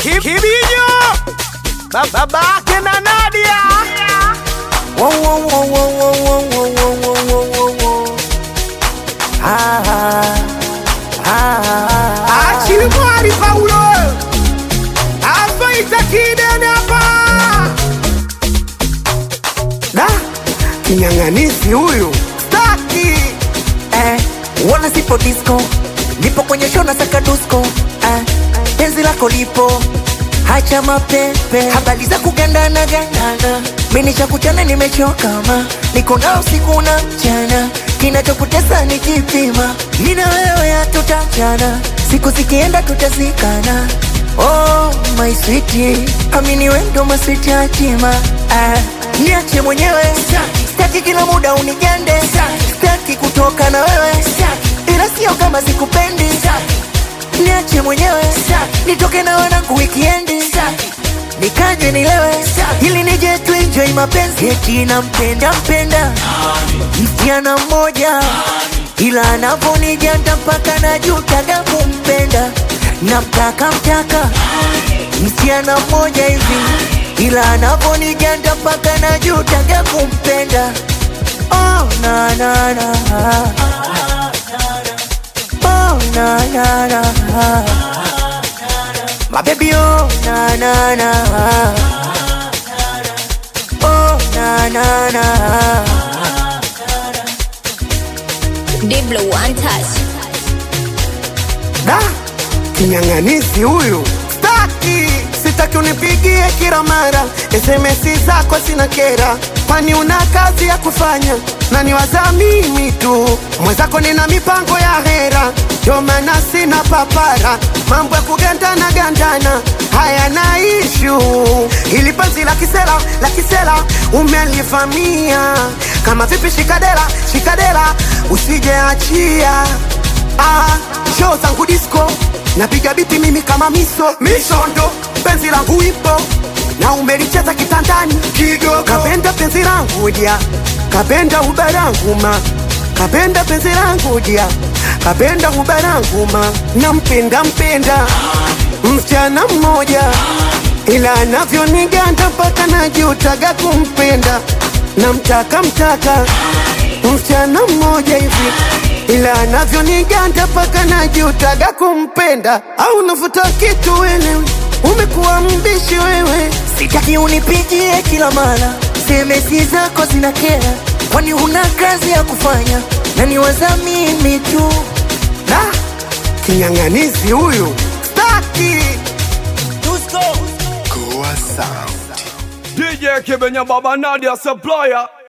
Ki- Kibinyo Ba- babake na Nadia Wo, wo, wo, wo, wo, wo, wo, wo, wo, wo, wo, wo. Ah, ah, ah, ah. Achimwari Paulo Afaita kidene hapa Da, kinyang'anisi huyu Staki eh, wana sipo disco nipo kwenye show na saka dusko eh, penzi lako lipo hacha mapepe habari za kugandana gandana mimi kuchana nimechoka ma niko nao usiku na mchana kinachokutesa ni kipima nina wewe hatutachana siku zikienda tutazikana oh my sweetie amini wewe ndo maswiti hatima ah, niache mwenyewe staki kila muda unigende staki kutoka na wewe ila sio kama sikupendi niache mwenyewe nitoke na wanangu wikiendi nikaje nilewe ili nije tuenjoy mapenzi eti nampenda mpenda msichana mmoja ila anavonijanda mpaka najutaga kumpenda namtaka mtaka msichana mmoja hivi ila anavonijanda mpaka najutaga kumpenda oh, na, na, na. Oh, na, na, na. My baby, oh, na, na, na. Oh, na, na, na. Diblo one touch. Da kinyang'anisi huyu Staki Sitaki unipigie kila mara SMS zako sina kera Kwani una kazi ya kufanya na niwaza mimi tu Mwenzako nina mipango ya hera Ndio maana sina papara Mambo ya kugandana gandana hayana ishu Ili penzi la kisela la kisela umelivamia Kama vipi shikadera shikadera usijeachia Ah, show zangu disco napiga biti mimi kama miso mishondo penzi langu ipo na umelicheza kitandani kidogo kapenda penzi langu dia kapenda ubarangu ma kapenda penzi langu dia kapenda ubarangu ma nampenda mpenda msichana mmoja ila anavyoniganda mpaka najutaga kumpenda namtaka mtaka msichana mmoja hivi ila anavyoniganda mpaka najutaga kumpenda au nafuta kitu wewe umekuwa mbishi wewe sitaki unipigie kila mara semesi zako zina kera kwani huna kazi ya kufanya na niwaza mimi tu da kinyang'anizi huyu staki DJ Kibenya Baba Nadia Supplier